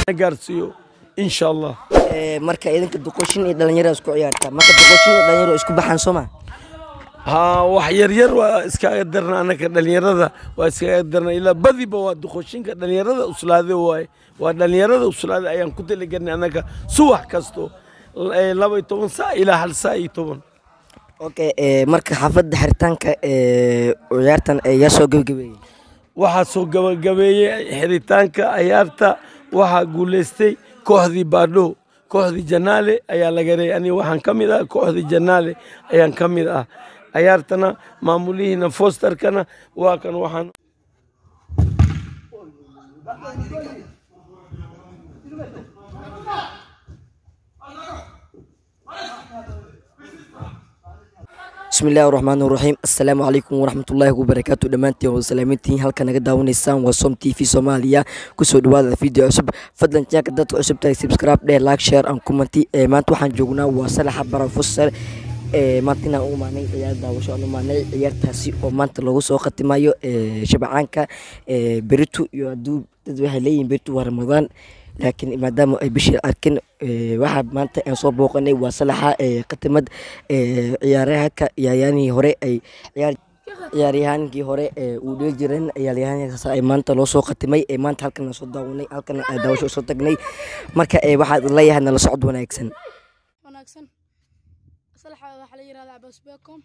gaarsiiyo insha allah Ee, marka idinka duqoshin iyo dhalinyaro isku ciyaarta marka duqoshin iyo dhalinyaro isku baxaan soo ma haa wax yaryar waa iskaga darna anaka dhalinyarada waa iskaga darna ilaa badiba waa duqoshinka dhalinyarada uslaade waaye waa dhalinyarada uslaade ayaan ku talagelnay anaka subax kasto eh, laba iyo toban saa ilaa hal saa iyo toban okay ee, marka xaafadda xiritaanka ee, ciyaartan ee, yaa soo gebagabeeyey waxaa soo gabagabeeyey xiritaanka ciyaarta waxaa guuleystay kooxdii baadho kooxdii janaale ayaa laga reeyay aniga waxaan ka mid ah kooxdii janaale ayaan ka mid ah ciyaartana maamulihiina fosterkana waa kan waxaan bismi illaahi raxmaan raxiim assalaamu calaykum waraxmatullaahi wabarakaatu dhammaantiin waa salaamintiin halka naga daawanaysaan waa som t v soomaaliya kusoo dhawaada video cusub fadlan jaanka dadka cusub tahay subscribe dheh like share and commenti ee maanta waxaan joognaa waa salaxa barafusar ee maanta inaan u imaanay ciyaar daawasho aan u imaanay ciyaartaasi oo maanta lagu soo khatimayo ee shabcaanka ee beritu iyo hadduu dad waxay leeyihiin beritu waa ramadaan laakiin maadaama ay bishii arkin ee, waxaa maanta aan soo booqanay waa salaxa ee, khatimad ee, ciyaaryahanka ciyaaryahanihii hore ay ciyaar ciyaaryahankii hore ee uu dheli jireen ciyaaryahankaas ay maanta loo soo khatimay ee maanta halkan aan soo daawanay halkan aan daawasho usoo tagnay marka ee, waxaad leeyahay nala socod wanaagsan wanaagsan salaxa waxaa la yihahdaa cabaas beecom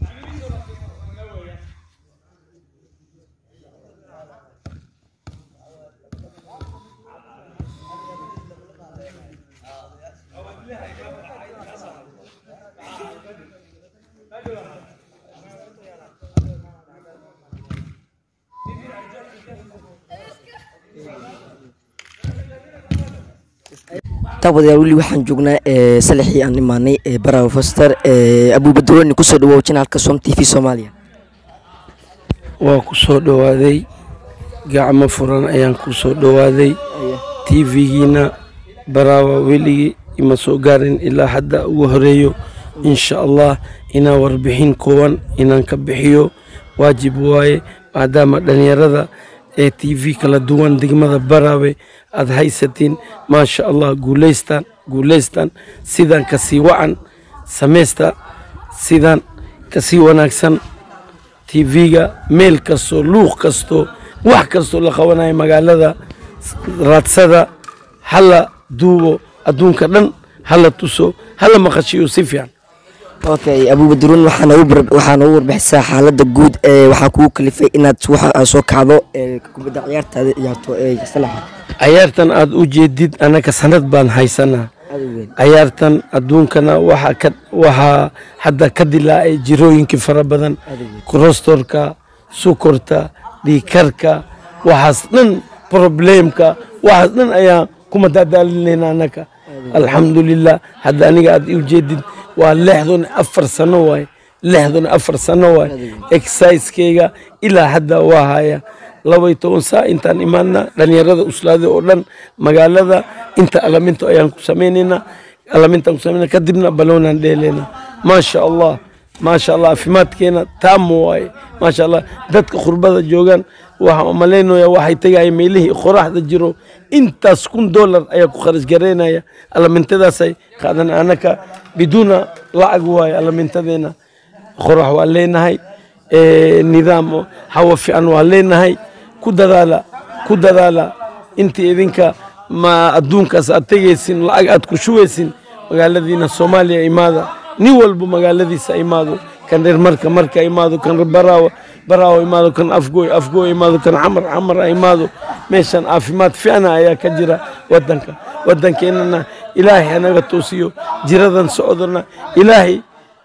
taabadayaal weli waxaan joognaa ee, salaxii aan imaanay ee barawa foster ee, abuubadrooni kusoo dhawow janaalka som t v soomaaliya waa ku soo dhowaaday gacmo furan ayaan ku soo dhowaaday tv-giina baraawa weligii ima soo gaarin ilaa hadda ugu horeeyo insha allah inaan warbixin kooban inaan ka bixiyo waajib waaye maadaama dhalinyarada ee tv kala duwan degmada baraawe aad haysatiin maasha allah guulaystaan guulaystaan sidaan kasii wacan samaysta sidaan kasii wanaagsan tv-ga meel kastoo luuq kasto wax kastoo la qabanayo magaalada raadsada hala duubo adduunka dhan hala tuso hala maqashiyo si fiican okay abuubadroon waxaa noogu bar- waxaa noogu warbixisaa xaaladda guud ee waxaa kugu kalifay inaad waxa aad soo kacdo ee kubadda ciyaartaada ciyaarto ee salaxa cayaartan aad u jeedid anaka sanad baan haysanaa aad u weyn cayaartan adduunkana waxaa ka waxaa hadda ka dilaacay jirooyinkii fara badan kolestorka sukorta dhiikarka waxaas dhan probleemka waxaas dhan ayaan kuma daadaalinayna anaka alxamdulilah hadda aniga aad u jeedid waa lixdan afar sano waaye lixdan afar sano waaye exercisekeyga ilaa hadda waa haya laba iyo toban saa intaan imaadna dhalinyarada uslaada oo dhan magaalada inta alaminto ayaan ku samaynaynaa alamintaan ku samaynaa kadibna baloonaan dheelaynaa maasha allah maasha allah caafimaadkeena taamo waaye maasha allah dadka qurbada joogaan waxaan u malaynaya waxay tegaya meelihii qoraxda jiro intaas kun dollar ayaa ku kharash garaynaya alamintadaasay qaadan anaka biduuna lacag waaye alamintadeena qorax waa leenahay ee, nidaam oo hawo fiican waa leenahay ku dadaala ku dadaala intii idinka ma adduunkaas aad tegaysin lacag aad ku shugaysin magaaladiina soomaaliya imaada nin walba magaaladiisa imaado kan reer marka marka imaado kan reer baraawo baraawo imaado kan afgooy afgooy imaado kan xamar xamar imaado meeshan caafimaad fiicna ayaa ka jira wadanka wadankeenana ilaahay hanaga toosiyo jiradan socdona ilaahay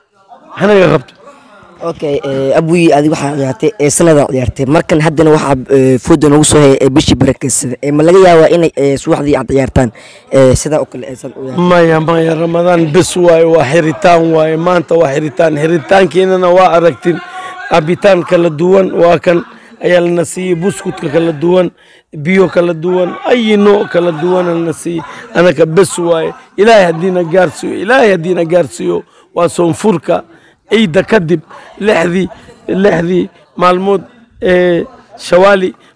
hanaga qabto okay ee, abuyi adi waxaa ciyaartay ee sanada ciyaartay markan haddana waxaa ee, fooda noogu soo hayay ee bishii barakeysada ee ma laga yaabaa inay ee, subaxdii aad ciyaartaan ee, sidaa oo kale aysan u ciyaartan maya maya ramadaan bes waaye waa xiritaan waaye maanta waa xiritaan xiritaankeenana waa aragtin cabitaan kala duwan waa kan ayaa lana siiyey buskutka kala duwan biyo kala duwan ayi nooc kala duwana lana siiyey anaka bes waaye ilaahay haddiina gaarsiiyo ilaahay haddiina gaarsiiyo waa soonfurka ciidda kadib lixdii lixdii maalmood ee shawaali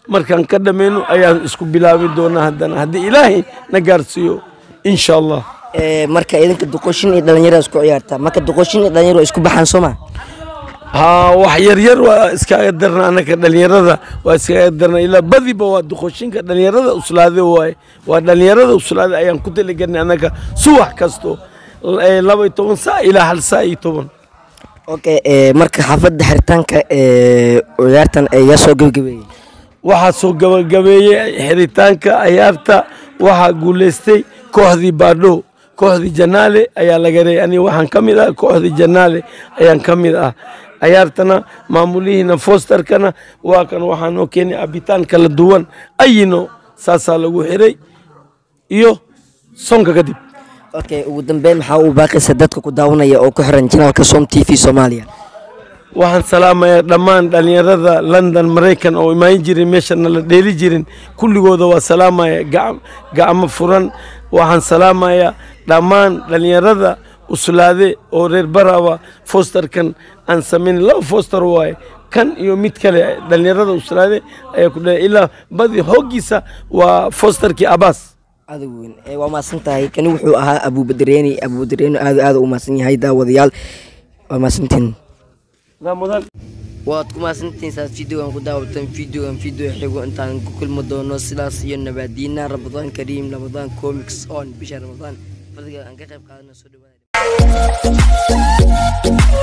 markaan ka dhammayno ayaan isku bilaabi doonaa haddana haddii ilaahay na gaarsiiyo insha allah Ee, marka idinka duqoshin iyo dhalinyarada isku ciyaarta marka duqoshin iyo dhalinyaro waa isku baxaan soo ma haa wax yaryar waa iskaga darna anaka dhalinyarada waa iskaga darna ilaa badiba waa duqoshinka dhalinyarada uslaade waaye waa dhalinyarada uslaade ayaan ku talagelnay anaka subax kasto eh, laba iyo toban saa ilaa hal saa iyo toban okay ee, marka xaafadda xiritaanka ee, ciyaartan ayaa soo gebagabeeyey waxaa soo gabagabeeyey xiritaanka ciyaarta waxaa guuleystay kooxdii baadho kooxdii janaale ayaa laga reeyay aniga waxaan ka mid ah kooxdii janaale ayaan ka mid ah ciyaartana maamulihiina fosterkana waa kan waxaa noo keenay abitaan kala duwan ayino saasaa lagu xiray iyo sonka kadib okay ugu dambeyn maxaa uu baaqaysa dadka ku daawanaya oo ku xiran janaalka som t v soomaaliya waxaan salaamayaa dhammaan dhalinyarada london maraykan oo imaan jirin meeshana la dheeli jirin kulligooda waa salaamaya gac- gacmo furan waxaan salaamayaa dhammaan dhalinyarada uslaade oo reer barawa fosterkan aan samayn laba foster waaye kan iyo mid kale dhalinyarada uslaade ayaa ku dhalay ilaa badi hoogiisa waa fosterkii abaas adag weyn ee, waa mahadsan tahay kani wuxuu ahaa abuubadareeni abuubadareeni aad aad u mahadsan yahay daawadayaal waa mahadsantiin mudan waad ku mahadsantihiin saad videogan ku daawatan videogan video xigo intaan ku kulmi doono sidaas iyo nabaadiina ramadaan kariim ramadaan comics on bisha ramadaan fadliga aan ka qayb qaadana soo dhawaada